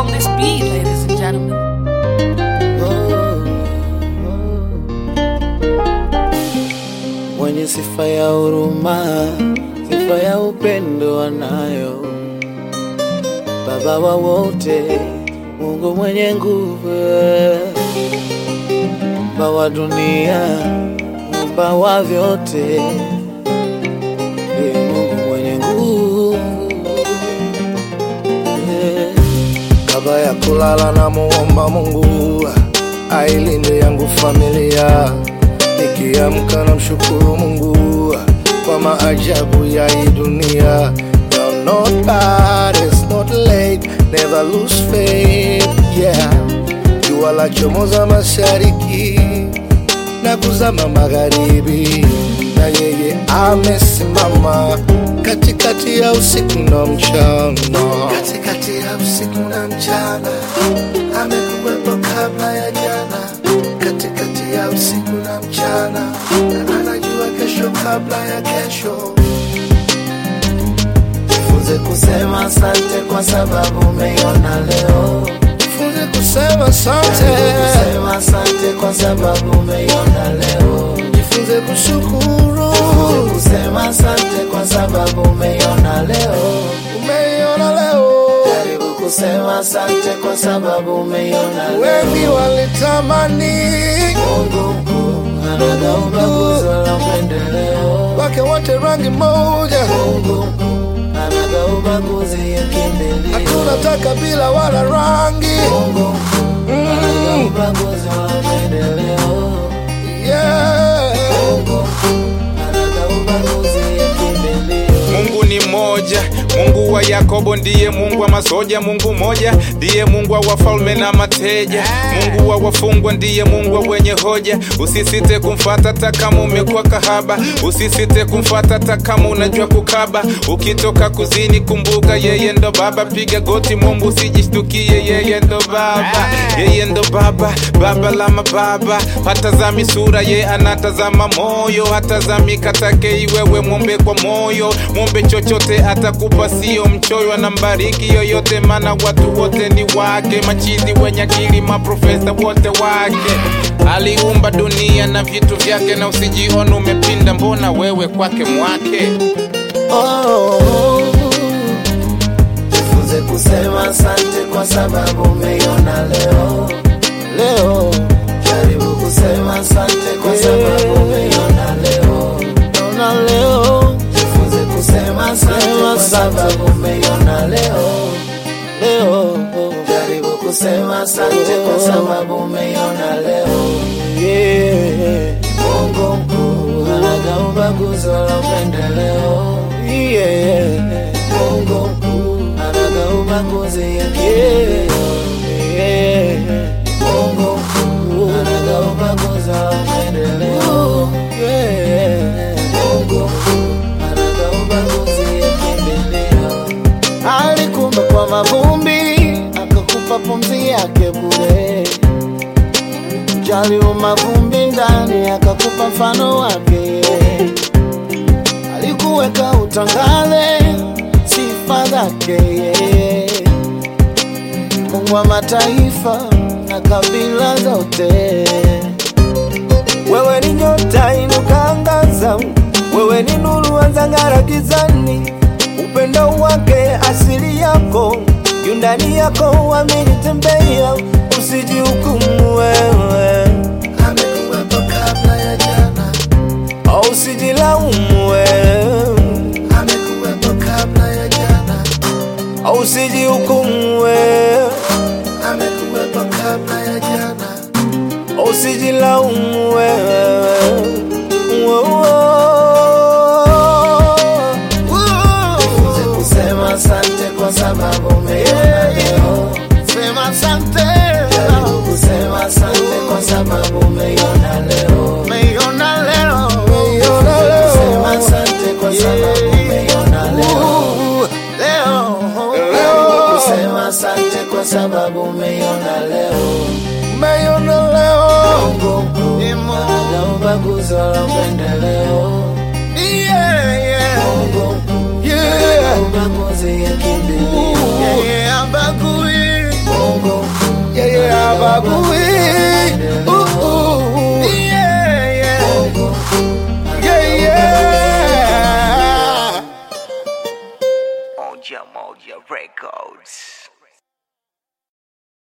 on this beat, ladies and gentlemen. Mwenye sifa ya huruma, sifa ya upendo anayo, Baba wa wote, Mungu mwenye nguvu, Muumba wa dunia, Muumba wa vyote, ndiye Mungu mwenye nguvu yeah. Kabla ya kulala na muomba Mungu ailinde yangu familia, nikiamka na mshukuru Mungu kwa maajabu ya hii dunia. You're not bad, it's not late, never lose faith, yeah. Jua la chomoza mashariki na kuzama magharibi, na yeye amesimama katikati ya usiku na mchana, katikati ya usiku na mchana, amekuwepo kabla ya jana, katikati ya usiku na mchana, na anajua kesho kabla ya kesho. Jifunze kusema asante kwa sababu umeiona leo. Jifunze kusema asante, Kusema asante kwa sababu umeiona leo. jifunze kushukuru, Kusema asante kwa sababu umeiona leo. umeiona leo. Jaribu kusema asante kwa sababu umeiona leo. Wengi walitamani Mungu mkuu anaga ubaguzi wala upendeleo. wake wote rangi moja, Mungu mkuu anaga ubaguzi ya kimbilio. hakuna taka bila wala rangi. Mungu mkuu anaga Mm, ubaguzi wala upendeleo. yeah. Mungu mkuu anaga ubaguzi ya kimbilio. Mungu ni mmoja, Mungu wa Yakobo ndiye Mungu wa masoja, Mungu mmoja ndiye Mungu wa wafalme na mateja, Mungu wa wafungwa ndiye Mungu wa wenye hoja. Usisite kumfata hata kama umekuwa kahaba, usisite kumfata hata kama unajua kukaba. Ukitoka kuzini, kumbuka yeye ndo Baba, piga goti Mungu, usijishtukie, yeye ndo Baba, yeye ndo Baba, Baba la mababa. Hatazami sura, ye anatazama moyo, hatazami katake iwewe, mwombe kwa moyo, mwombe chochote atakupa, sio mchoyo, anambariki yoyote, maana watu wote ni wake, machizi wenye akili, maprofesa wote wake. Aliumba dunia na vitu vyake, na usijione umepinda, mbona wewe kwake mwake. Oh, jifunze kusema asante kwa sababu umeiona leo. Leo jaribu kusema asante kwa sababu umeiona leo. Ona leo, jifunze kusema asante kwa sababu umeiona leo. Leo jaribu kusema asante kwa sababu umeiona leo. Yeah. Mungu mkuu anaga ubaguzi wala upendeleo. Yeah. Mungu mkuu anaga ubaguzi ya kimbilio. Yeah. Mungu mkuu anaga ubaguzi wala upendeleo. Yeah. Mungu mkuu anaga ubaguzi ya kimbilio. Alikumba kwa mavumbi akakupa pumzi yake bure jali mavumbi ndani akakupa mfano wake alikuweka utangale sifa zake Mungu wa mataifa na kabila zote Wewe ni nyota inukangaza, wewe ni nuru anzang'ara gizani. Upendo wake asili yako yu ndani yako, amini tembea, usijihukumu wewe, Amekuwepo kabla ya jana, au usijilaumu wewe, amekuwepo kabla ya jana, au usijihukumu wewe, amekuwepo kabla ya jana. au usijilaumu wewe. Jifunze kusema asante kwa sababu umeiona leo Sema asante, Jaribu kusema asante kwa sababu umeiona leo umeiona leo, Sema asante kwa sababu umeiona leo. leo, Jaribu kusema asante kwa sababu umeiona leo. umeiona leo. Mungu mkuu, anaga ubaguzi wala upendeleo. Yeah, yeah, Mungu mkuu, yeah. ubaguzi ya kimbilio. Yeah, yeah, abagui. Moja Moja Records.